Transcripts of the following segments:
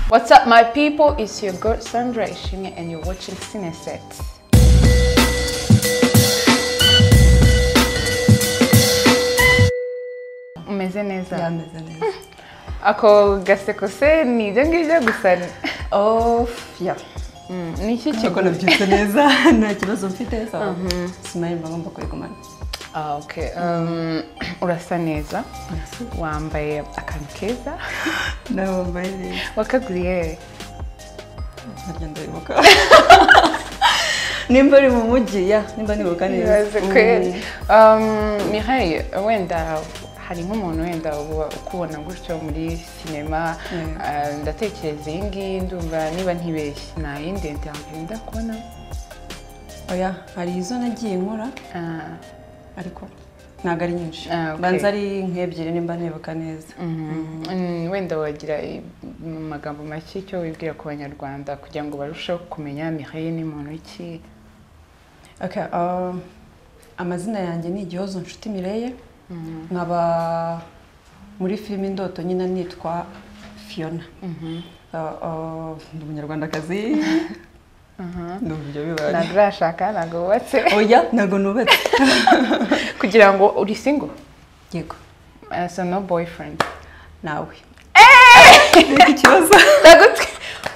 What's up, my people? It's your girl Sandra Ishimia, and you're watching Cineset. umeze neza byameze neza ako gaseko se ni ibyo ngibyo gusa ni- ofu ya Mm, ni iki kuko kigo nabyutse neza nta kibazo mfite sawa simari mba ngomba kubigumana Ah, okay. Um, urasa neza wambaye akantu keza nawe wambaye neza wakaguriye he? ntaryo ndabibuka nimba ari mu mujyi ya nimba nibuka neza Ibaze Mm. kweli. Um, Mihaye wenda hari nk'umuntu wenda uba ukubona gutyo muri sinema Mm. ah, ndatekereza iyi ngiyi ndumva niba ntibeshye nta yindi ndenda kubona oya hari izo nagiye nkora ah, ariko ntabwo ari nyinshi Ah, okay. banza ari nk'ebyiri nimba nibuka neza mhm. Mm, wenda wagira i- mu magambo make icyo wibwira ku banyarwanda kugira ngo barusheho kumenya Mihaye ni muntu iki Okay, um, amazina yanjye ni igihozo nshuti mireye Mhm. nkaba muri filime indoto nyine nitwa fiona Uh, uh, ndi umunyarwandakazi ndumva ibyo bibaye ntabwo urashaka ntabwo wubatse oya ntabwo nubatse kugira ngo uri single yego Ah, so no boyfriend nawe Ntabwo ikibazo ndagutwi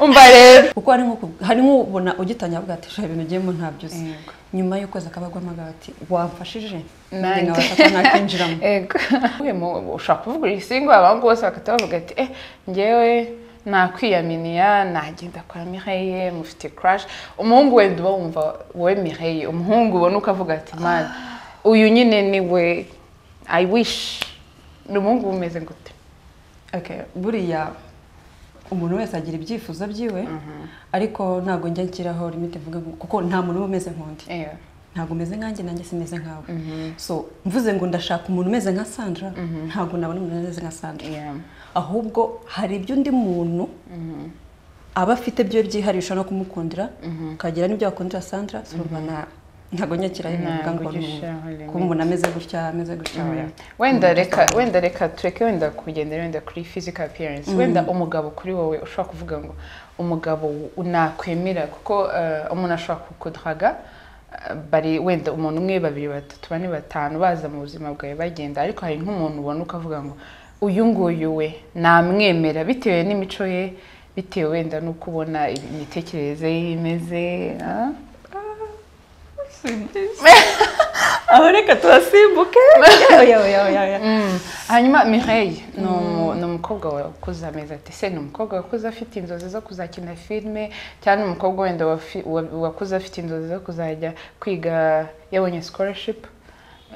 umva rero kuko hari nko ku- hari nk'ubona ugitangira avuga ati "Sha, ibintu ugiyemo ntabyuzi Yego. nyuma y'ukwezi akabagwamo agaha ati wamfashije Nanjye. nanjye nkabasha nakinjiramo Ego. Uyu mu- ushobora kuvuga uri single abantu bose bagahita bavuga ati eh njyewe nakwiyaminiya nagenda kwa Mireille mufite crush umuhungu wenda uba wumva wowe Mireille umuhungu ubona ukavuga ati man uyu nyine ni we I wish ni umuhungu uba umeze gute Okay, buriya umuntu wese agira ibyifuzo byiwe ariko ntabwo njya nshyiraho limite mvuga ngo kuko nta muntu uba umeze nk'undi Yeah. ntabwo umeze nkanjye nanjye simeze nkawe so mvuze ngo ndashaka umuntu umeze nka Sandra ntabwo nabona umuntu umeze nka Sandra Yeah. ahubwo hari ibyo undi muntu aba afite byo byiharisha no kumukundira ukagira n'ibyo wakundira Sandra so urumva na- ntabwo njya nshyiraho ibintu Ntabwo mvuga ngo ujya ni- ushyiraho limite. ko umuntu ameze gutya ameze gutya oya. wenda reka wenda reka tureke wenda kugendera wenda kuri physical appearance wenda umugabo kuri wowe ushobora kuvuga ngo umugabo nakwemera kuko eh, umuntu ashobora kukudraga eh, bari wenda umuntu umwe babiri batatu bane batanu baza mu buzima bwawe bagenda ariko hari nk'umuntu ubona ukavuga ngo uyu nguyu we namwemera bitewe n'imico ye bitewe wenda n'uko ubona imitekerereze ye imeze ah? aho reka tubasimbuke oya oya oya oya Mm. hanyuma mireille ni umu- ni umukobwa wakuze amezi ati se ni umukobwa wakuze afite inzozi zo kuzakina filime cyangwa ni umukobwa wenda wafi- wa- wakuze afite inzozi zo kuzajya kwiga yabonye scholarship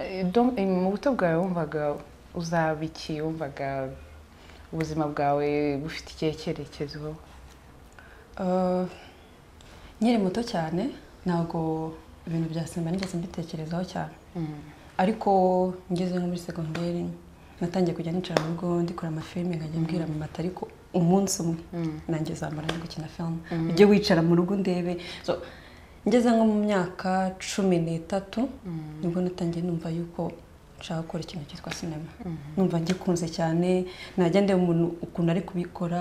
Eh, donc, eh, mu buto bwawe wumvaga uzaba iki wumvaga ubuzima bwawe bufite ikihe cyerekezo Uh, nkiri muto cyane ntabwo ibintu bya sinema nigeze mbitekerezaho cyane ariko ngeze nko muri segonderi natangiye kujya nicara mu rugo ndikora amafilime nkajya mbwira mama ati ariko umunsi umwe nanjye uzamara no gukina filime ujye wicara mu rugo ndebe so, ngeze nko mu myaka cumi n'itatu nibwo natangiye numva yuko nshaka gukora ikintu cyitwa sinema numva ngikunze cyane najya ndeba umuntu ukuntu ari kubikora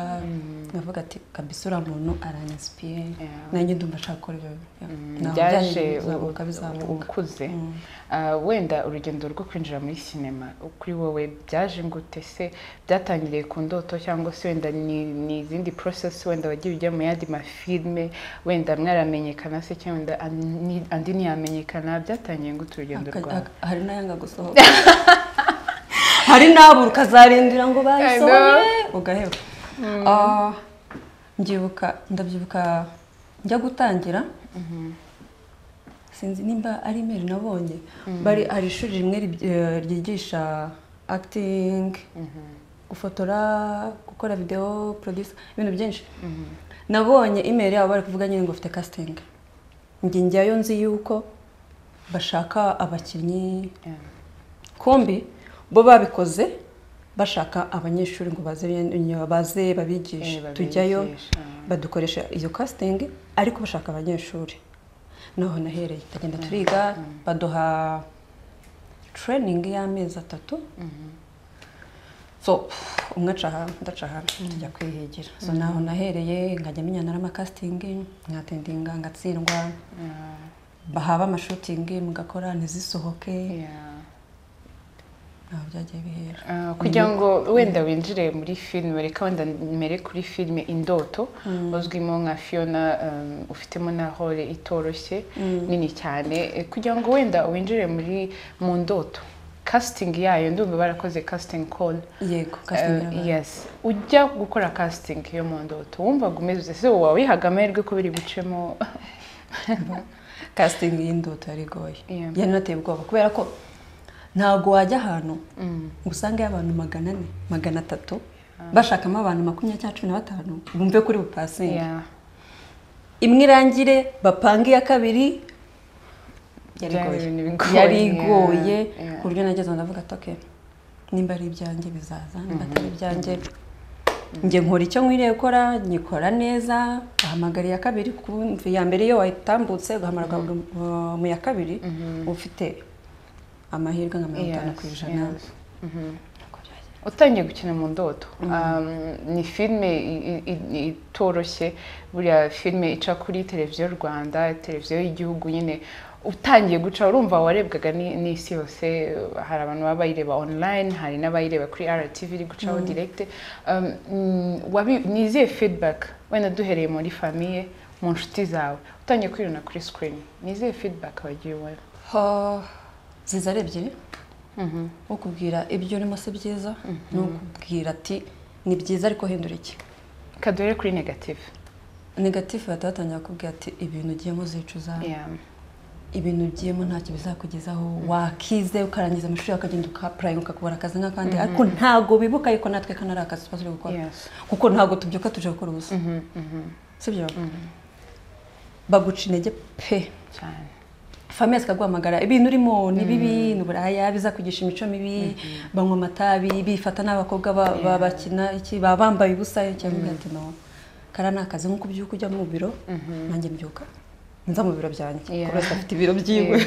nkavuga ati kabisa uriya muntu aranisipire Yeah. nanjye ndumva nshaka gukora ibyo Ntabwo byaje byaje u- bizamuka bizamuka ukuze Mm. Ah, wenda urugendo rwo kwinjira muri sinema kuri wowe byaje gute se byatangiriye ku ndoto cyangwa se wenda ni ni izindi process wenda wagiye ujya mu yandi mafilme wenda mwaramenyekana se cyangwa wenda an- ni- andi ntiyamenyekana byatangiriye gute urugendo Aka- rwawe aka- hari n'ayanga gusohoka hari n'abura ukazarindira ngo bayisohore ugaheba Ah, mbyibuka ndabyibuka njya gutangira sinzi nimba ari imeri nabonye bari hari ishuri rimwe ri- eh, ryigisha akitingi gufotora gukora videwo porodisa ibintu byinshi nabonye imeri yabo bari kuvuga nyine ngo ufite kasitingi njye njyayo nzi yuko bashaka abakinnyi Yeah. kombi bo babikoze bashaka abanyeshuri ngo baze ben- baze babigishe Eh, tujyayo babigisha. badukoresha iyo casting ariko bashaka abanyeshuri naho nahereye tugenda turiga baduha training y'amezi atatu so umwe aca aha udaca aha tujya kwihigira so naho nahereye nkajya menya n'amakasitingi nkatendinga ngatsindwa bahaba amashutingi mugakora ntizisohoke Yeah. ntabwo byagiye bihera Ah, kugira ngo wenda winjire muri filime reka wenda mbere kuri filime indoto uzwimo nka fiona um, ufitemo na hore itoroshye nini cyane Eh, kugira ngo wenda winjire muri mu ndoto casting yayo ndumva barakoze casting call yego Eh, kasitingi yes ujya gukora casting yo mu ndoto wumvaga umeze se wowe wihaga amahirwe ko biri bucemo kasitingi y'indoto yari igoye Yeah. yari inateye ubwoba kubera ko ntabwo wajya ahantu ngo usangeyo abantu magana ane magana atatu bashakamo abantu makumyabiri cyangwa cumi na batanu bumve kuri bupasingi yeah. imwe irangire bapange iya kabiri yari Byari igoye. ibintu bigoye, yari igoye yeah, yeah. ku buryo nageze aho ndavuga ati "Okay, nimba ari ibyanjye bizaza nimba atari ibyanjye njye nkora icyo nkwiriye gukora nyikora neza bahamagara iya kabiri ku mva iya mbere iyo wayitambutse ugahamagara ukabura, uh, mu ya kabiri ufite amahirwe nka mirongo itanu Yes, ku ijana yes. utangiye gukina mu ndoto Um, ni filime i- i- i- itoroshye buriya filime ica kuri televiziyo rwanda televiziyo y'igihugu nyine utangiye guca urumva warebwaga ni- n'isi yose hari abantu baba bayireba online hari n'abayireba kuri rtv iri gucaho direct Um, mm, wabi- ni izihe feedback wenda duhereye muri famiye mu nshuti zawe utangiye kwirona kuri screen ni izihe feedback wagiye ubona Ha, ziza ari ebyiri ukubwira ibyo urimo si byiza ni ukubwira ati ni byiza ariko hindura iki kadore kuri negative negatifu bahita batangira kukubwira ati ibintu ugiyemo uzicuza Yeah. ibintu ugiyemo ntacyo bizakugezaho wakize ukarangiza amashuri yawe ukagenda ukapurayinga ukakubona akazi nk'akandi ariko ntago bibuka yuko natwe kano ari akazi tuba turi gukora Yes. kuko ntago tubyuka tuje gukora ubusa sibyo baguca intege pe cyane famiye zikaguhamagara ibintu urimo ni bibi ni uburaya bizakugisha imico mibi banywa amatabi bifata n'abakobwa ba- ba- bakina iki baba bambaye ubusa cyangwa ati no kara ni akazi nk'uko ubyuka ujya mu biro nanjye mbyuka nza mu biro byanjye Yeah. buri wese afite ibiro byiwe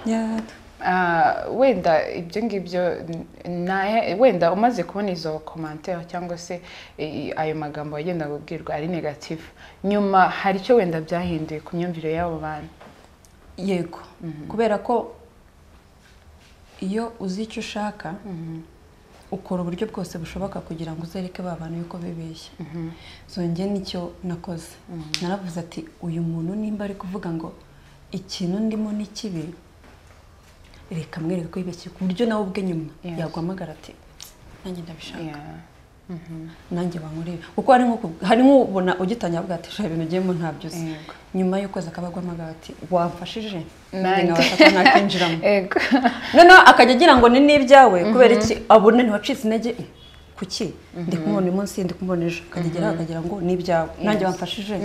Yeah. Ah, wenda ibyo ngibyo n- na- wenda umaze kubona izo komantere cyangwa se i- i- ayo magambo wagenda kubwirwa ari negative nyuma hari icyo wenda byahinduye ku myumvire y'abo bantu yego kubera ko iyo uzi icyo ushaka ukora uburyo bwose bushoboka kugira ngo uzereke ba bantu yuko bibeshya zonge nicyo nakoze naravuze ati uyu muntu nimba ari kuvuga ngo ikintu ndimo ni kibi reka mwereke ko yibeshye ku buryo nawe ubwe nyuma Yes. yaguhamagara ati nanjye ndabishaka Yeah. nanjye wankureba kuko hari nko ku- hari nk'ubona ugitangira avuga ati "Sha, ibintu ugiyemo ntabyuze Yego. nyuma y'ukwezi akaba aguhamagara ati wamfashije Nanjye. nkabasha kuba nakwinjiramo Ego. noneho akajya agira ngo ni n'ibyawe kubera iki abona ntiwacitse intege eh, kuki ndi kumubona uyu munsi ndi kumubona ejo akajya ageraho akagira ngo ni ibyawe nanjye wamfashije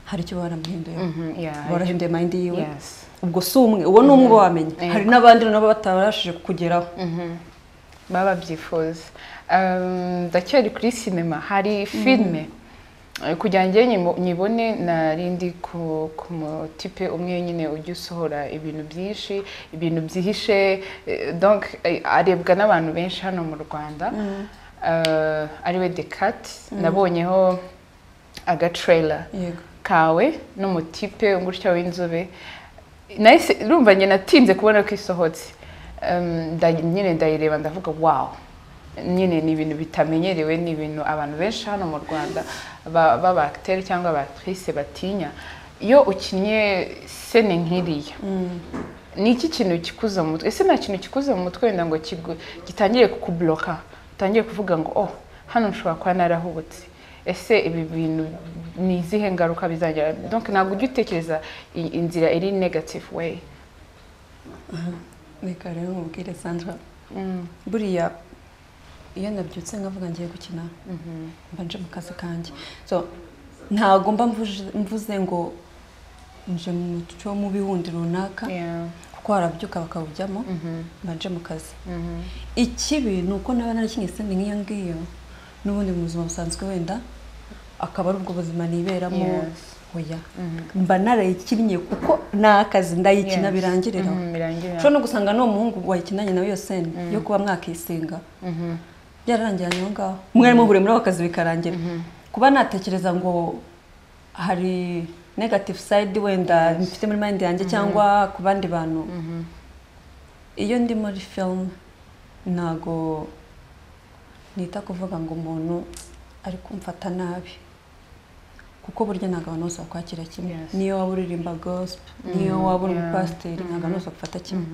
hari icyo baba baramuhinduye Mhm, yeah. barahinduye mayindi yiwe Yes. ubwo si umwe uwo ni umwe uba wamenya hari n'abandi nabo batabashije kugeraho baba babyifuza Um, ndacyari kuri sinema hari filime Eh, kugira ngo njye nyimo- nyibone narindi ku ku mutipe umwe nyine ujya usohora ibintu byinshi ibintu byihishe eh, donc eh, arebwa n'abantu benshi hano mu rwanda Eh, ariwe decat nabonyeho agatrailer yego kawe n'umutipe gutya w'inzobe nahise urumva njye natinze kubona ko isohotse Em, nda- nyine ndayireba ndavuga wow nyine ni ibintu bitamenyerewe ni ibintu abantu benshi hano mu rwanda ba- b'abakiteri cyangwa abakirisi batinya iyo ukinnye sene nk'iriya ni iki kintu kikuza mu mutwe ese nta kintu kikuza mu mutwe wenda ngo kigu- gitangire kukuburoka utangire kuvuga ngo oh hano nshobora kuba narahubutse ese ibi bintu ni izihe ngaruka bizagera donc ntabwo ujya utekereza i- inzira iri negative way reka rero nkubwire sandra buriya iyo nabyutse nkavuga ngiye gukina mba nje mu kazi kanjye so ntago mba mvuje- mvuze ngo nje mu muco wo mu biwundi runaka Yeah. kuko harabyuka bakawujyamo mba nje mu kazi ikibi ni uko naba narakinnye sende nk'iyo ngiyo n'ubundi mu buzima busanzwe wenda akaba ari ubwo buzima niberamo Yes. oya mba narayikinnye kuko ni akazi ndayikina Yes. birangirira Mhm, birangirira. ushobora no gusanga n'uwo muhungu wayikinanye nawe iyo seni yo kuba mwakisinga byararangiranye aho ngaho mwari muhuriye muri ako kazi bikarangira kuba natekereza ngo hari negative side wenda mfite muri mind yanjye cyangwa ku bandi bantu iyo ndi muri filime ntago nita kuvuga ngo umuntu ari kumfata nabi kuko burya ntabwo abantu bose bakwakira kimwe Yes. niyo waba uririmba gospe niyo waba uri umupasiteri ntabwo abantu bose bagufata kimwe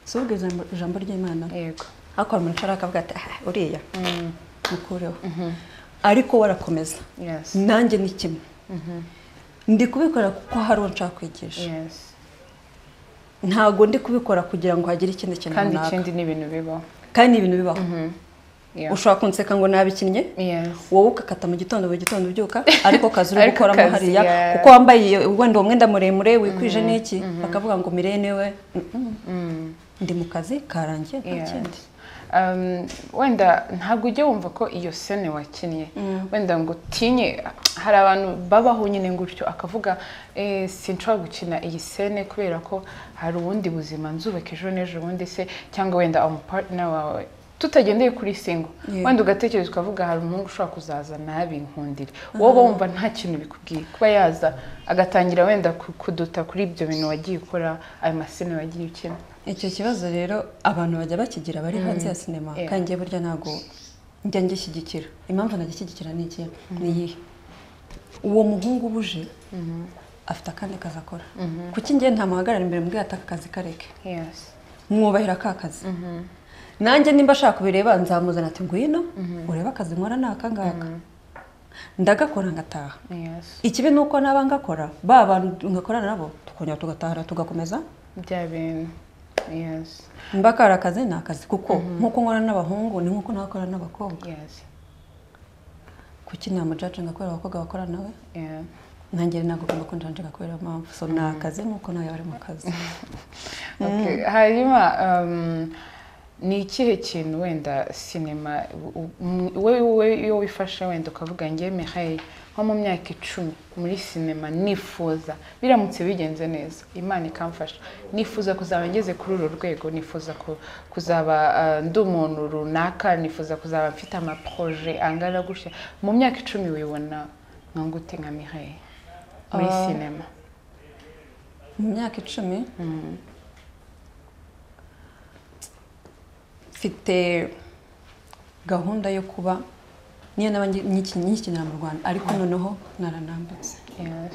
si ubwo ijambo- ijambo ry'imana yego hakora umuntu ushobora akavuga ati "Ah, uriya mukureho ariko warakomeza yes nanjye ni kimwe ndi kubikora kuko hari uwo nshaka kwigisha yes ntabwo ndi kubikora kugira ngo hagire ikindi kintu kandi runaka ikindi ni ibintu bibaho kandi ni ibintu bibaho Yeah. ushobora kunseka ngo nabikinnye yes wowe ugakata mu gitondo buri gitondo ubyuka ariko kazi uri Ariko gukoramo kazi, hariya yeah. kuko wambaye wenda uwo mwenda muremure wikwije n'iki bakavuga ngo mirene we Mm-mm. ndi mu kazi karangiye nta Yes. kindi Um, wenda ntabwo ujya wumva ko iyo sene wakinnye wenda ngo utinye hari abantu babaho nyine gutyo akavuga eh, sinshobora gukina iyi sene kubera ko hari ubundi buzima nzubaka ejo n'ejo bundi se cyangwa wenda umupartner wawe tutagendeye kuri singo Yeah. wenda ugatekereza ukavuga hari umuhungu ushobora kuzaza nabi nkundire wowe uba wumva nta kintu bikubwiye kuba yaza agatangira wenda ku- kuduta kuri ibyo bintu wagiye ukora ayo masene wagiye ukina icyo kibazo rero abantu bajya bakigira bari hanze ya sinema Yeah. kandi njye burya ntabwo njya ngishyigikira impamvu ntagishyigikira ni iki ni iyihe uwo muhungu ubuje afite akandi kazi akora kuki njye ntamuhagarara imbere mbwiye ati aka kazi kareke yes mwubahira ka kazi nanjye nimba ashaka kubireba nzamuzana ati ngwino urebe akazi nkora ni aka ngaka ndagakora ngataha yes ikibi ni uko naba ngakora ba bantu ngakorana nabo tukongera tugatahara tugakomeza bya bintu yes mba kari akazi ni akazi kuko nk'uko nkora n'abahungu ni nk'uko ntakora n'abakobwa yes kuki namujacinga kubera abakobwa bakora nawe yeah. nanjye ntabwo ugomba kunjanjaga kubera iyo mpamvu so ni akazi nk'uko nawe yaba ari mu kazi Okay. hanyuma um, ni ikihe kintu wenda sinema u- u- m- we we iyo wifashe wenda ukavuga ngewe mihaye nko mu myaka icumi muri sinema nifuza biramutse bigenze neza imana ikamfasha nifuza kuzaba ngeze kuri uru rwego nifuza ku- kuzaba uh, ndi umuntu runaka nifuza kuzaba mfite amaproje angana gutya mu myaka icumi wibona nka gute nka mihaye muri Ah. sinema mu myaka icumi mfite gahunda yo kuba niyo naba ngi- nyiki- nyikinira mu rwanda ariko noneho naranambitse yes.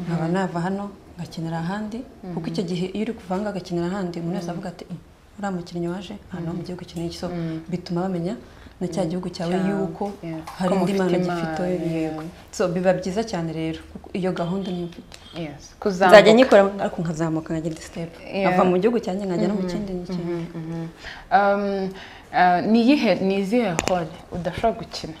nkaba nava hano ngakinira ahandi kuko icyo gihe iyo uri kuva hanga ugakinira ahandi umuntu wese avuga ati "Mm, uriya mukinnyi waje ahantu mu gihugu kinini so bituma bamenya na cya gihugu cyawe Cyawe, yuko yeah. hari Ko indi mufite mpano impano, gifite yego so biba byiza cyane rero kuko iyo gahunda niyo mfite yes. nzajya kuzamuka nyikora ariko nkazamuka nkagira indi sitepu Yeah. nkava mu gihugu cyanjye nkajya no mu kindi n'ikindi Mhm. Um, uh, ni iyihe ni izihe hole udashobora gukina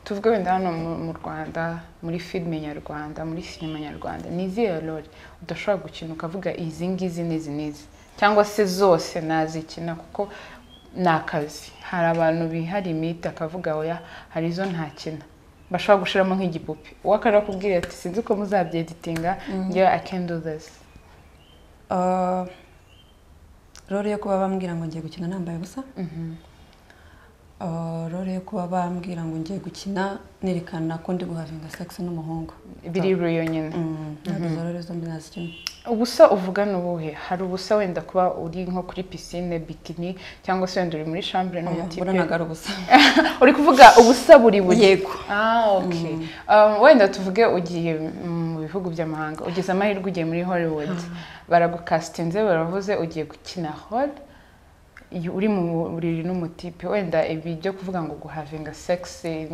tuvuge wenda hano mu mu rwanda muri filime nyarwanda muri sinema nyarwanda ni izihe role udashobora gukina ukavuga izi ngizi n'izi n'izi cyangwa se zose nazikina kuko ni akazi hari abantu bihariye imiti akavuga oya hari izo ntakina bashobora gushiramo nk'igipupe uwo akarakubwira ati sinzi uko muzabyeditinga njyewe i can do this Ah, role yo kuba bambwira ngo ngiye gukina nambaye ubusa Ah, role yo kuba bambwira ngo ngiye gukina nerekana ko ndi guhavinga sex n'umuhungu biri nyine Mm, ntabwo izo role zombi nazikina ubusa uvuga ni ubuhe hari ubusa wenda kuba uri nko kuri pisine bikini cyangwa se wenda uri muri shambure n'umutipe mbona ntabwo ari ubusa uri kuvuga ubusa buri buri yego ah ok Um, wenda tuvuge ugiye mu bihugu by'amahanga ugize amahirwe ugiye muri hollywood baragukasitinze baravuze ugiye gukina hall iyo uri mu buriri n'umutipe wenda ibi byo kuvuga ngo guhavinga segisi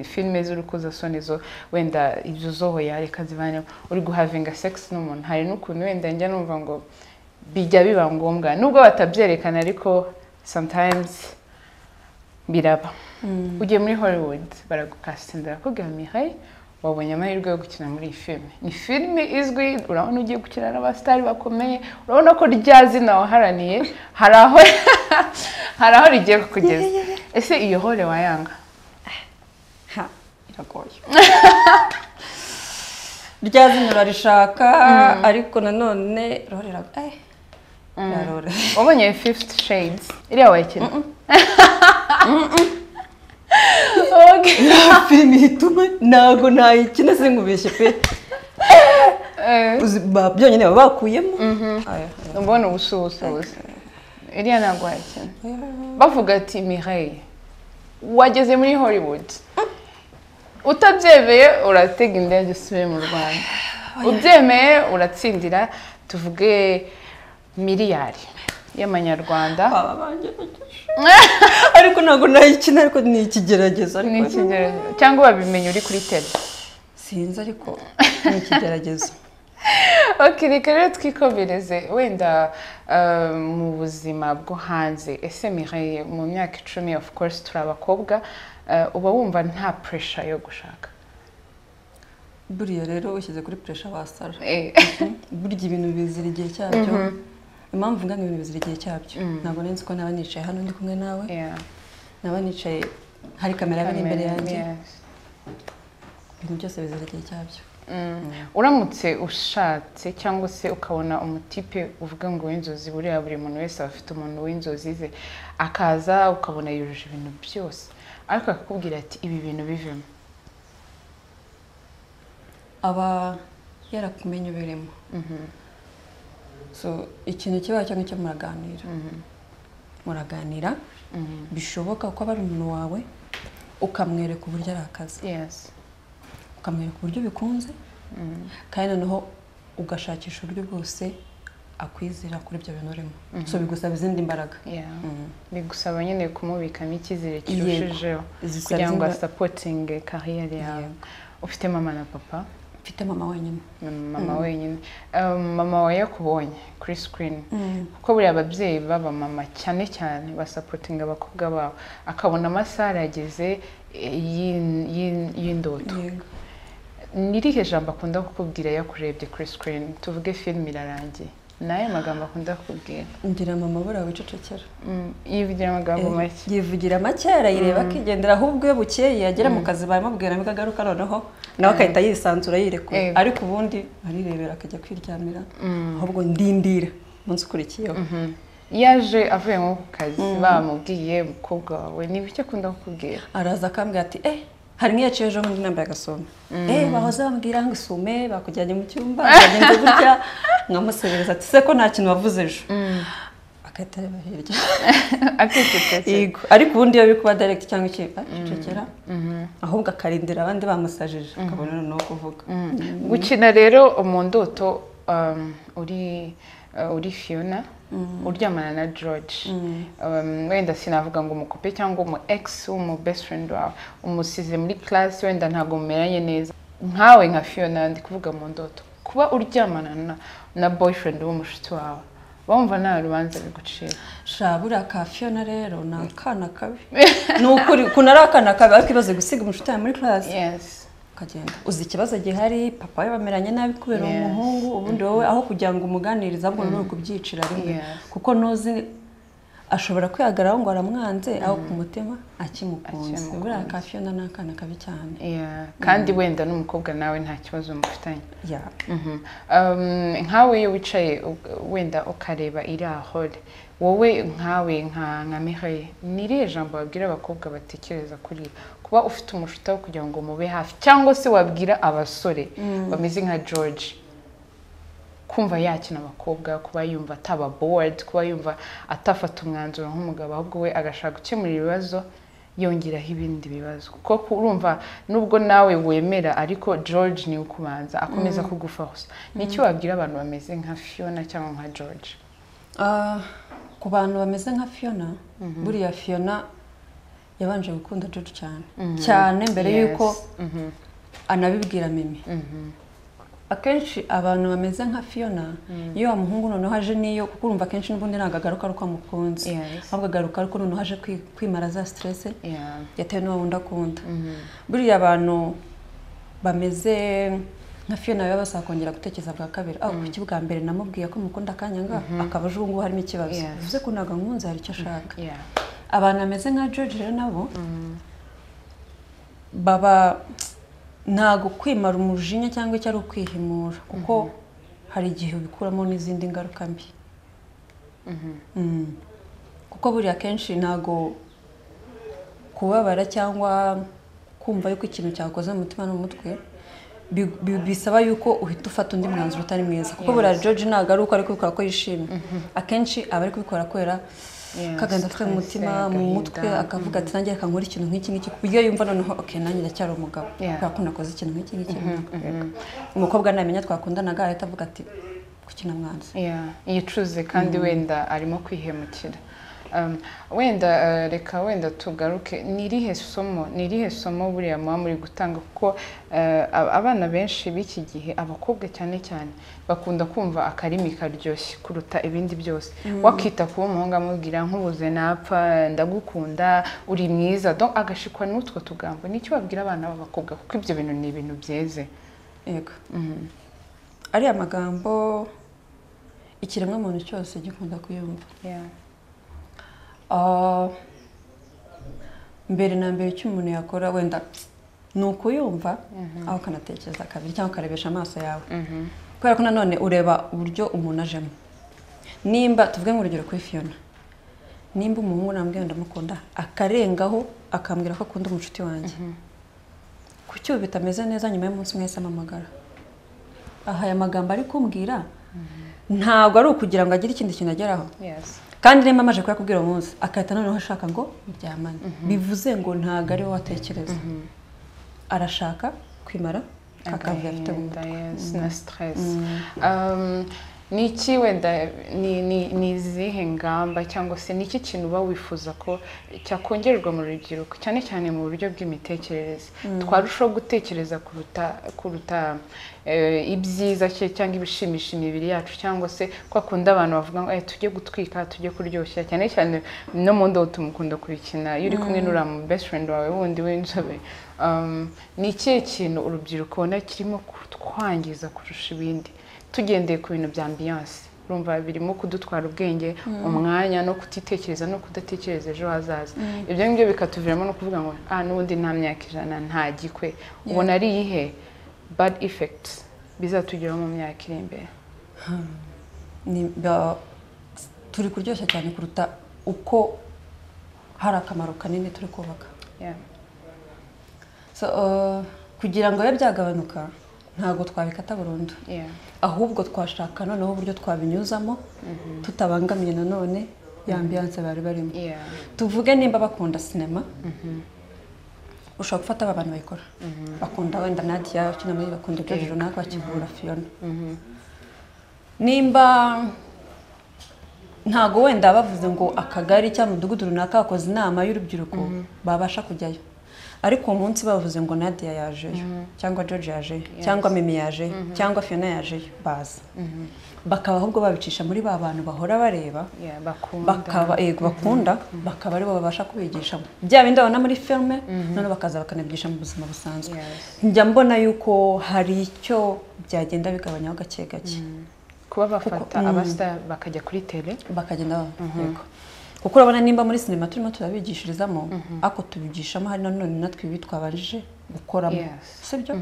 filime z'urukozasoni zo wenda ibyo zohoya reka zivanemo uri guhavinga segisi n'umuntu hari n'ukuntu wenda njya numva ngo bijya biba ngombwa nubwo batabyerekana ariko sometimes biraba ugiye muri hollywood baragukasitinda barakubwira mihaye wabonye amahirwe yo gukina muri iyi filime ni filime izwi urabona ugiye gukina n'abasitari bakomeye urabona ko rya zina waharaniye hari aho hari aho rigiye kukugeza ese iyo hole wayanga ha iragoye ryazimye urarishaka ariko nanone roreraga eh rarore wabonye fifth shades iriya wayikina Okay. filime ituma ntabwo nayikina sinkubeshye pe Eh, Uzi- ba- byonyine baba bakuyemo Aya, aya. ubona ubusubusubuzi iriya ntabwo wayikina bavuga ati mireille wageze muri hollywood utabyemeye uratega indege usubiye mu rwanda ubyemeye uratsindira tuvuge miliyari y'amanyarwanda Baba bangejeje. ariko ntabwo nayikina ariko ni ikigerageza ariko ni ikigeragezo cyangwa wabimenye uri kuri tele sinzi ariko ni ikigerageza ok reka rero twikomereze wenda eh, mu buzima bwo hanze ese mireille mu myaka icumi of course turi abakobwa eh, uba wumva nta pressure yo gushaka buriya rero ushyize kuri puresha wasara Eh, burya ibintu bizira igihe cyabyo impamvu ngana ibintu bizira igihe cyabyo ntabwo nari nzi ko naba nicaye hano ndi kumwe nawe yeah. naba nicaye hari kamera iri imbere yanjye Yes. ibintu byose bizira igihe cyabyo Mm. uramutse ushatse cyangwa se ukabona umutipe uvuga ngo w'inzozi buriya buri muntu wese aba afite umuntu w'inzozi ze akaza ukabona yujuje ibintu byose ariko akakubwira ati ibi bintu bivemo aba yarakumenye uberemo so ikintu kibaho cyangwa icyo muraganira muraganira bishoboka ko aba ari umuntu wawe ukamwereka uburyo ari akazi yes ukamwereka uburyo bikunze kandi noneho ugashakisha uburyo bwose akwizera kuri ibyo bintu urimo so bigusaba izindi mbaraga yeah bigusaba nyine kumubikamo icyizere Yego. kirushijeho Zisaba kugira ngo imbaraga. asapotinge kariyeri yawe ufite mama na papa mfite mama wenyine mama wenyine Um, mama wawe yakubonye kuri sikirini kuko buriya ababyeyi b'abamama cyane cyane basapotinga abakobwa babo akabona amasaha arageze eh, y'in- y'in- y'indoto Yego. ni irihe jambo akunda kukubwira yakurebye kuri sikirini tuvuge filime irarangiye ni ayo magambo akunda kukubwira ngira mama buriya wicecekera Mm, yivugira amagambo Eh, make yivugira make arayireba akigendera ahubwo iyo bukeye yagera mu kazi bamubwira nibwo agaruka noneho nawe agahita yisanzura yirekura Yego. ariko ubundi arirebera akajya kwiryamira ahubwo ndindira umunsi ukurikiyeho yaje avuye nko ku kazi bamubwiye umukobwa wawe ni ibiki akunda kukubwira araza akambwira ati eh hari nk'iyaciye ejo bundi nambaye agasume eh bahoze bambwira ngo isume bakujyanye mu cyumba bagenze gutya nkamusebereza ati se ko nta kintu wavuze ejo agahita areba hirya acecetse Yego. ariko ubundi iyo biri kuba direct cyangwa iki acecekera ahubwo akarindira abandi bamusajije akabona noneho kuvuga gukina rero mu ndoto um, uri uh, uri fiona uryamana na george Um, wenda sinavuga ngo umukope cyangwa umu ex w'umu best friend wawe umusize muri class wenda ntabwo mumeranye neza nkawe nka fiona ndi kuvuga mu ndoto kuba uryamana na, na boyfriend w'umushuti wawe bumva nta rubanza bigucira shabura ka Fiona rero ni akana kabi ni ukuri ukuntu ari akana kabi ariko ibaze gusiga umushuti yawe muri class yes ukagenda uzi ikibazo gihari papa we bameranye nabi kubera uwo Yes. muhungu ubundi wowe aho kugira ngo umuganirize ahubwo ni ukubyicira rimwe Yes. kuko ntuzi ashobora kwihagararaho ngo aramwanze aho ku mutima akimukunze Akimukunze. buriya ka Fiona ni akana kabi cyane yeah. kandi wenda n'umukobwa nawe nta kibazo mufitanye ya Mhm. Um, nkawe iyo wicaye u- wenda ukareba irahore wowe nkawe nka nka Mireille ni irihe jambo wabwira abakobwa batekereza kuri kuba ufite umushuti wo kugira ngo mube hafi cyangwa se wabwira abasore bameze nka George kumva yakina abakobwa kuba yumva ataba bored kuba yumva atafata umwanzuro nk'umugabo ahubwo we agashaka gukemura ibibazo yongeraho ibindi bibazo kuko urumva nubwo nawe wemera ariko George niwe ukubanza akomeza kugufosa ni iki wabwira abantu bameze nka Fiona cyangwa nka George Ah, ku bantu bameze nka Fiona buriya Fiona yabanje gukunda George cyane cyane mbere Yes. y'uko Mhm. anabibwira mimi Mhm. akenshi abantu bameze nka Fiona iyo wa muhungu noneho aje niyo kuko urumva akenshi n'ubundi ntabwo agaruka ari uko amukunze Yes. ahubwo agaruka ariko noneho aje kwi- kwimara za stress Yeah. yatewe n'uwo wundi akunda buriya abantu bameze nka Fiona baba basaba kongera gutekereza bwa kabiri aho kuki bwa mbere namubwiye ko mukunda akanyanga akaba aje ubu ngubu harimo ikibazo Yes. bivuze ko ntabwo ankunze hari icyo ashaka Yeah. abantu bameze nka George rero nabo baba ntabwo kwimara umujinya cyangwa icyo ari ukwihimura kuko hari igihe ubikuramo n'izindi ngaruka mbi Mm. kuko buriya akenshi ntabwo kubabara cyangwa kumva yuko ikintu cyakoze mu mutima n'umutwe bi- bi- bisaba yuko uhita ufata undi mwanzuro utari mwiza kuko buriya George ntabwo ari uko ari kubikora ko yishimye akenshi aba ari kubikora kubera Yes, kagenda afite mu mutima stress, mu agahinda. mutwe akavuga ati nanjye reka nkore ikintu nk'iki ngiki ku buryo yumva noneho ok nanjye ndacyari umugabo Yeah. kubera ko nakoze ikintu nk'iki ngiki ntakwireka." umukobwa namenya twakundanaga ahita avuga ati kuki namwanze Yeah, yicuze kandi wenda arimo kwihemukira Um, wenda eh, reka wenda tugaruke ni irihe somo ni irihe somo buriya muba muri gutanga kuko eh, ab- abana benshi b'iki gihe abakobwa cyane cyane bakunda kumva akarimi karyoshye kuruta ibindi byose wakita kuba umuhungu amubwira nkubuze napfa ndagukunda uri mwiza donc agashikwa n'utwo tugambo nicyo babwira abana b'abakobwa kuko ibyo bintu ni ibintu byeze yego ariya magambo ikiremwamuntu cyose gikunda kuyumva yeah. Ah, mbere na mbere icyo umuntu yakora wenda ni ukuyumva aho ukanatekereza kabiri cyangwa ukarebesha amaso yawe kubera ko nanone ureba uburyo umuntu ajemo nimba tuvuge nk'urugero kuri fiyona nimba umuhungu nambwiye ndamukunda akarengaho akambwira ko akunda umucuti wanjye kuki ubu bitameze neza nyuma y'umunsi umwe yahise amamagara aha aya magambo ari kumbwira ntabwo ari ukugira ngo agire ikindi kintu ageraho yes. kandi niba amaje kuyakubwira uwo munsi agahita noneho ashaka ngo muryamane bivuze ngo ntabwo ari wowe watekereza arashaka kwimara akavuga afite mu agahinda mutwe yes, na stress um, ni iki wenda ni ni ni izihe ngamba cyangwa se ni iki kintu uba wifuza ko cyakongererwa mu rubyiruko cyane cyane mu buryo bw'imitekerereze twarushaho gutekereza kuruta kuruta eh, ibyiza cye cyangwa ibishimisha imibiri yacu cyangwa se kwa kundi abantu bavuga ngo "Eh, tujye gutwika tujye kuryoshya cyane cyane no mu ndobo tumukunda kubikina iyo uri kumwe n'uriya mu best friend wawe wundi w'inzobe Um, ni ikihe kintu urubyiruko ubona kirimo kutwangiza kurusha ibindi tugendeye ku bintu bya ambiyanse urumva birimo kudutwara ubwenge umwanya no kutitekereza no kudatekereza ejo hazaza ibyo ngibyo bikatuviramo no kuvuga ngo ah n'ubundi nta myaka ijana nta gikwe ubona ari iyihe bad effect bizatugeraho mu myaka iri imbere Ni- ba- turi kuryoshya cyane kuruta uko hari akamaro kanini turi kubaka Yeah. So, uh, kugira ngo bibe byagabanuka ntabwo twabikata burundu Yeah. ahubwo twashaka noneho uburyo twabinyuzamo tutabangamiye nanone ya ambiyanse bari barimo Yeah. tuvuge nimba bakunda sinema ushobora gufata aba bantu bayikora bakunda wenda nadiya ukina muri bakunda ibyo runaka bakivura fiyona nimba ntago wenda bavuze ngo akagari cyangwa umudugudu runaka bakoze inama y'urubyiruko babasha kujyayo ariko uwo munsi bavuze ngo nadiya yajeyo cyangwa george yajeyo cyangwa mimi yajeyo cyangwa fiyona yajeyo baza bakaba ahubwo babicisha muri ba bantu bahora bareba Yeah. Bakunda. bakaba yego bakunda bakaba aribo babasha kubigisha bya bindi babona muri filime noneho bakaza bakanabyigisha mu buzima busanzwe Yes. njya mbona yuko hari icyo byagenda bigabanyaho gake gake kuba bafata abasita bakajya kuri tele bakagenda bava- yego kuko urabona nimba muri sinema turimo turabigishirizamo ariko tubigishamo hari nanone natwe ibi twabanjije gukoramo Yes. si byo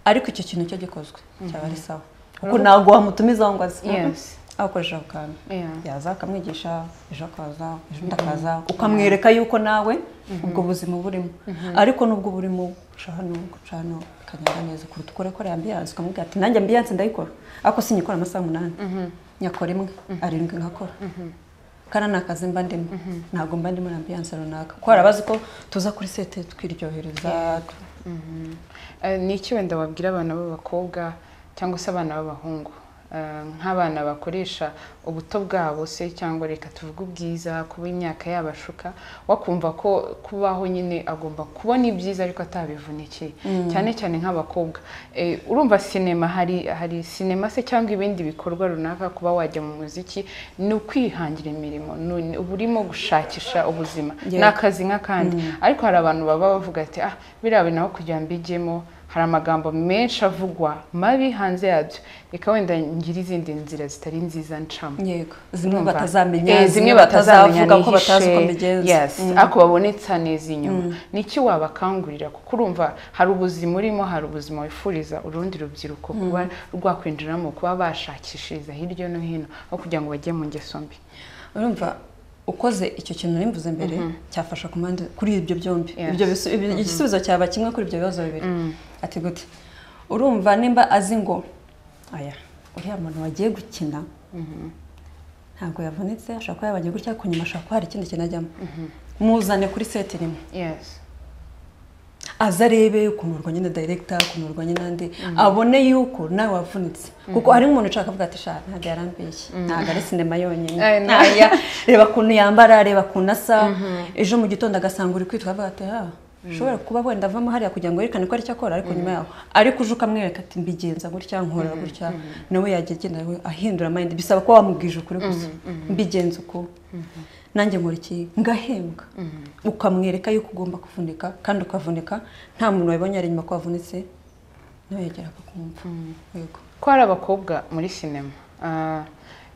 ariko icyo kintu cyo gikozwe cyaba ari sawa kuko ntabwo wamutumizaho ngo aze Yes. akoresha ako kantu Yeah. yaza akamwigisha ejo akaza ejo undi akaza ukamwereka yuko nawe ubwo buzima burimo ariko nubwo burimo guca hano guca hano bikagenda neza kuruta ukore kora ambiyanse ukamubwira ati nanjye ambiyanse ndayikora ariko sinyikora amasaha umunani nyakora imwe arindwi nkakora kandi ni akazi mba ndimo ntabwo mba ndimo na ambiyanse runaka kuko hari abazi ko tuza kuri sete twiryohereza Eh, ni iki wenda wabwira abana b'abakobwa cyangwa se abana b'abahungu Eh, nk'abana bakoresha ubuto bwabo se cyangwa reka tuvuge ubwiza kuba imyaka yabashuka wakumva ko kubaho nyine agomba kubona ibyiza ariko atabivunikiye cyane cyane nk'abakobwa Eh, urumva sinema hari hari sinema se cyangwa ibindi bikorwa runaka kuba wajya mu muziki ni ukwihangira imirimo ni- uba urimo gushakisha ubuzima Yeah. ni akazi nk'akandi ariko hari abantu baba bavuga ati ah biriya bintu aho kugira ngo mbijyemo hari amagambo menshi avugwa mabi hanze yabyo reka wenda ngire izindi nzira zitari nziza ncamo yego zimwe Urumva? batazamenya Eh, zimwe batazavuga ko batazi uko bigenza yes Mm. ako babonetsane inyuma niki wabakangurira kuko urumva hari ubuzima urimo hari ubuzima wifuriza urundi rubyiruko kuba rwakwinjiramo kuba bashakishiriza hirya no hino aho kugira ngo bajye mu ngeso mbi urumva ukoze icyo kintu nimvuze mbere cyafasha ku mpande kuri ibyo byombi Yes. ibyo bisu- ibi- igisubizo cyaba kimwe kuri ibyo bibazo bibiri ati gute urumva nimba azi ngo aya uriya muntu wagiye gukina ntabwo yavunitse ashobora kuba yabagiye gutya ku nyuma ashobora kuba hari ikindi kintu ajyamo muzane kuri seti rimwe yes aze arebe kunurwa nyine dayiregita kunurwa nyine andi abone yuko nawe wavunitse kuko hari umuntu ushaka kuvuga ati sha ntabwo yarambeshye ntabwo ari sinema yonyine Ay, no. Ntaya, reba ukuntu yambara reba ukuntu asa ejo mu gitondo agasanga uri kwitwa avuga ati ha ushobora kuba wenda avamo hariya kugira ngo yerekane ko ari cyo akora ariko nyuma yaho ariko uje ukamwereka ati mbigenza gutya nkora gutya nawe yajya agenda we ahindura amayindi bisaba kuba wamubwije ukuri gusa mbigenza uko nanjye nkora iki ngahembwa ukamwereka yuko ugomba kuvunika kandi ukavunika nta muntu wabibonye ari inyuma ko wavunitse nawe yagera akakumva yego ko hari abakobwa muri sinema ah,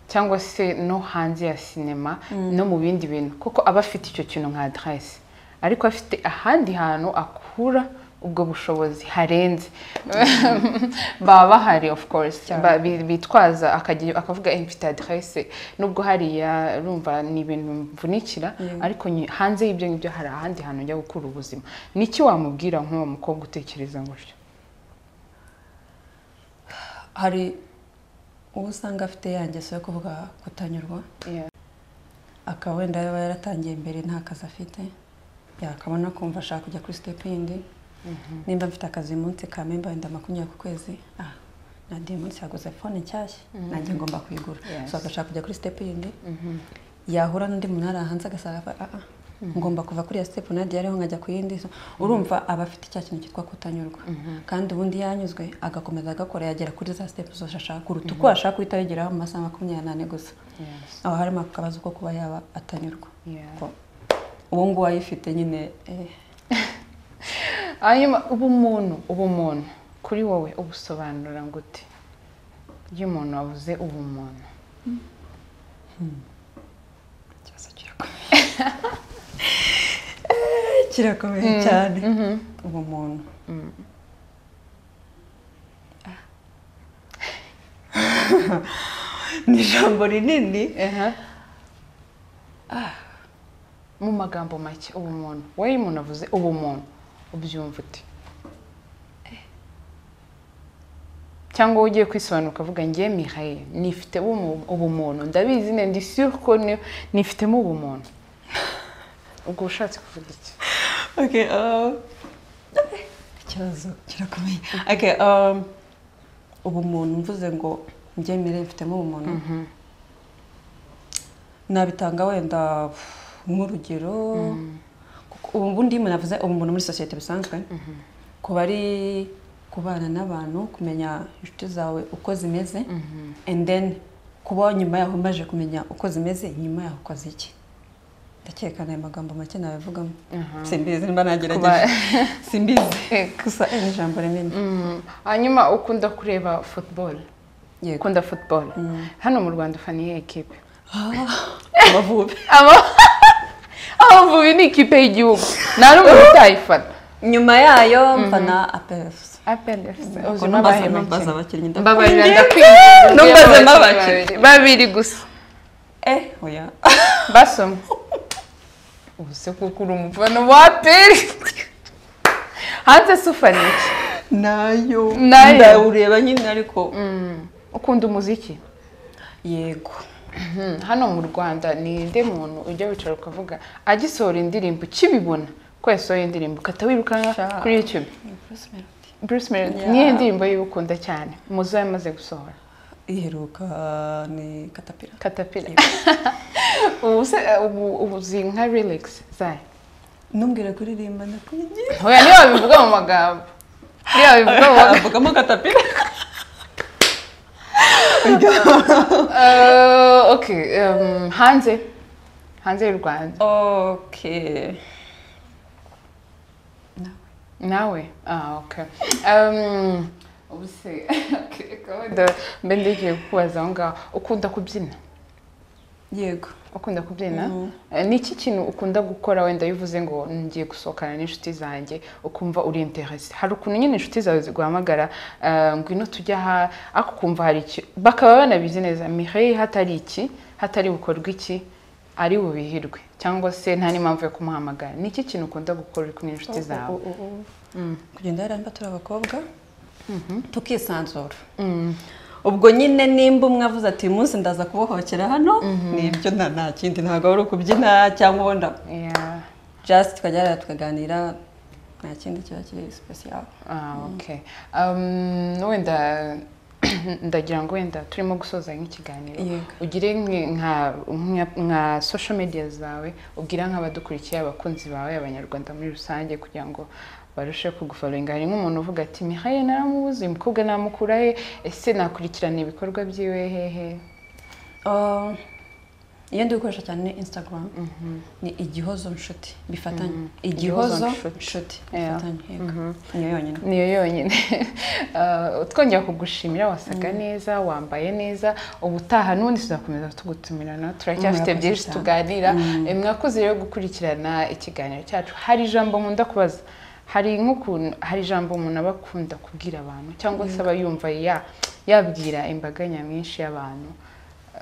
cyangwa se no hanze ya sinema no mu bindi bintu kuko aba afite icyo kintu nka aderesi ariko afite ahandi hantu akura ubwo bushobozi harenze baba bahari of course Ba- bi- bitwaza akajya- akavuga "Eh, mfite aderesi nubwo hariya rumva ni ibintu mvunikira ariko nyi- hanze y'ibyo ngibyo hari ahandi hantu njya gukura ubuzima niki wamubwira nk'uwo mukobwa utekereza gutyo hari uwo usanga afite ya ngeso yo kuvuga kutanyurwa Yeah. akaba wenda yaba yaratangiye mbere nta kazi afite yakabona kumva ashaka kujya kuri sitepu yindi nimba mfite akazi uyu munsi ka memba wenda makumyabiri ku kwezi ah nagiye umunsi yaguze fone nshyashya nanjye ngomba kuyigura Yes. so agashaka kujya kuri sitepu yindi yahura n'undi muntu ari hanze agasanga avuga, ah ah, ngomba kuva kuri iyo sitepu nadiye ariho nkajya ku yindi So, urumva aba afite cya kintu cyitwa kutanyurwa kandi ubundi yanyuzwe agakomeza agakora yagera kuri za sitepu zose ashaka kuruta uko ashaka guhita yageraho mu masaha makumyabiri n'ane gusa Yes. aho harimo akabazo ko kuba yaba atanyurwa Yeah. Ko uwo nguwo ayifite nyine eh, hanyuma ubumuntu ubumuntu kuri wowe ubusobanura gute iyo umuntu wavuze ubumuntu ikibazo kirakomeye Eh, kirakomeye cyane uwo muntu Ah. ni ijambo rinini mu magambo make ubumuntu wowe iyo umuntu avuze ubumuntu ubyumva ute cyangwa wowe ugiye kwisobanura ukavuga ngiye mihaye nifitemo ubu- ubumuntu ndabizi ne ndi sure ko ni- nifitemo ubumuntu ubwo ushatse kuvuga iki Okay, um, ikibazo kirakomeye okay, um, ubumuntu mvuze ngo mbyemere mfitemo ubumuntu nabitanga wenda pff, nk'urugero kuko ubundi iyo umuntu avuze ubumuntu muri sosiyete bisanzwe kuba ari kubana n'abantu kumenya inshuti zawe uko zimeze and then kuba nyuma yaho umaze kumenya uko zimeze nyuma yaho ukoze iki ndakeka aya magambo make nabivugamo simbizi nimba nagerageje simbizi Ego. gusa ni ijambo rinini Mm. hanyuma ukunda kureba football yego ukunda football hano mu rwanda ufana iyihe kipe amavubi Aba- abavubi ni ikipe y'igihugu nta n'umuntu utayifana nyuma yayo mfana apefuse ubuzima bahe mbaza make abakinnyi mbabarira ndakubwiye. ndakwinginze Numvaze uziyemo abakinnyi mabake. babiri. babiri gusa eh oya basoma ubu se kuko uri umufana wa peri hanze se ufana iki nayo Nayo. ndawureba nyine ariko ukunda umuziki yego Mhm. hano mu rwanda ni inde muntu ujya wicara ukavuga agisohora indirimbo ukibibona ko yasohoye indirimbo ukahita wirukanka Sha. kuri youtube bruce melody Yeah. niyo ndirimbo y'ukunda cyane muzo yamaze gusohora iheruka ni katapira katapira ubu se ubu ubu uzi nka relax zayo ntumbwire kuririmba ndakwigiye hoya niyo wabivuga mu magambo niyo wabivuga mu magambo avugamo katapira Eh, okay em, hanze hanze y'u rwanda okay nawe nawe ah ok Um, ubu se mbe ndigiye kukubaza aho ngaho ukunda kubyina yego ukunda kubyina Mhm. Eh, ni iki kintu ukunda gukora wenda iyo uvuze ngo ngiye gusohokana n'inshuti zanjye ukumva uri interesi hari ukuntu nyine inshuti zawe ziguhamagara eh, ngwino tujya aha ariko ukumva hari iki bakaba banabizi neza mire hatari iki hatari bukorwe iki ari bubihirwe cyangwa se nta n'impamvu yo kumuhamagara ni iki kintu ukunda gukora uri kumwe n'inshuti zawe Mm. kugenda yaramba turi abakobwa Mhm. tukisanzura Mm. ubwo nyine nimba umwe avuze ati uyu munsi ndaza kubohokera hano nibyo nta nta kindi ntabwo ari ukubyina cyangwa wenda Yeah. just tukajya hariya tukaganira nta kindi kiba kiri sipesiyare Ah, okay. Um, wenda ndagira ngo wenda turimo gusoza nk'ikiganiro Yego. ugire nk- nka nka- nka social media zawe ubwira nk'abadukurikiye abakunzi bawe abanyarwanda muri rusange kugira ngo barusheho kugufollowinga hari nk'umuntu uvuga ati mihaye naramubuze uyu mukobwa namukura he ese nakurikirana ibikorwa byiwe hehe iyo ndi gukoresha cyane ni instagram ni igihozo nshuti bifatanye Igihozo igihozo nshuti. nshuti Yeah. bifatanye yego niyo yonyine niyo yonyine Ah, twongera kugushimira wasaga neza wambaye neza ubutaha n'ubundi tuzakomeza tugutumirana turacyafite Murakoze byinshi cyane. tuganira Eh, mwakoze rero gukurikirana ikiganiro cyacu hari ijambo nkunda kubaza hari nk'ukuntu hari ijambo umuntu aba akunda kubwira abantu cyangwa se aba yumva ya- yabwira imbaga nyamwinshi y'abantu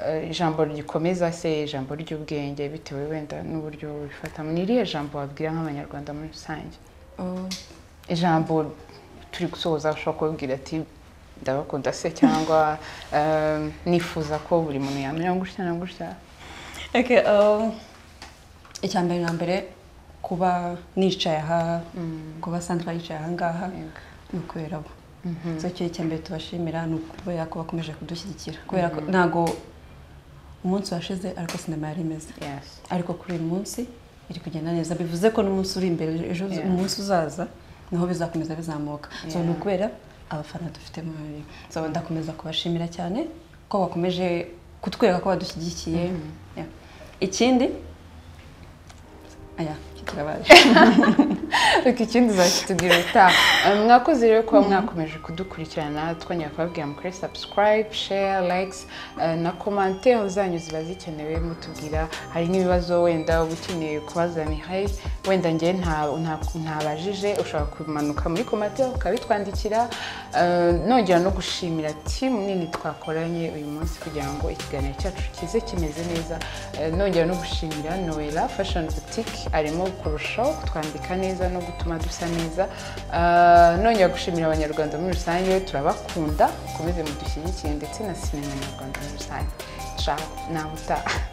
Eh, ijambo rikomeza se ijambo ry'ubwenge bitewe wenda n'uburyo bifatamo ni irihe jambo wabwira nk'abanyarwanda muri rusange Oh, ijambo turi gusoza ushobora kubabwira ati ndabakunda se cyangwa eh, nifuza ko buri muntu yamenya gutya na gutya okay, oh, icya mbere na mbere kuba nicaye aha kuba asanzwe yicaye aha ngaha Yego. ni ukubera bo so icyo icya mbere tubashimira ni ukubera ko bakomeje kudushyigikira kubera ko ntabwo umunsi washize ariko sinema yari imeze yes ariko kuri uyu munsi iri kugenda neza bivuze ko n'umunsi uri imbere ejo Yeah. umunsi uzaza niho bizakomeza bizamuka so Yeah. ni ukubera abafana dufite muri so ndakomeza kubashimira cyane ko bakomeje kutwereka ko badushyigikiye Yeah. ikindi aya kitirabaje reka ikindi uzakitubwira ubutaha Eh, mwakoze rero kuba mwakomeje kudukurikirana twongera kubabwira mukore subscribe share likes eh, na commentaire zanyu ziba zikenewe mutubwira hari nk'ibibazo wenda uba ukeneye kubaza mihaye wenda njye nta- nta- ntabajije ushobora kumanuka muri commentaire ukabitwandikira Eh, nongera no gushimira timu nini twakoranye uyu munsi kugira ngo ikiganiro cyacu kize kimeze neza Eh, nongera no gushimira noella fashion boutique arimo kurushaho kutwambika neza no gutuma dusa neza Eh, nongera gushimira abanyarwanda muri rusange turabakunda mukomeze mudushyigikire ndetse na sinema nyarwanda muri rusange ciao nawe utaha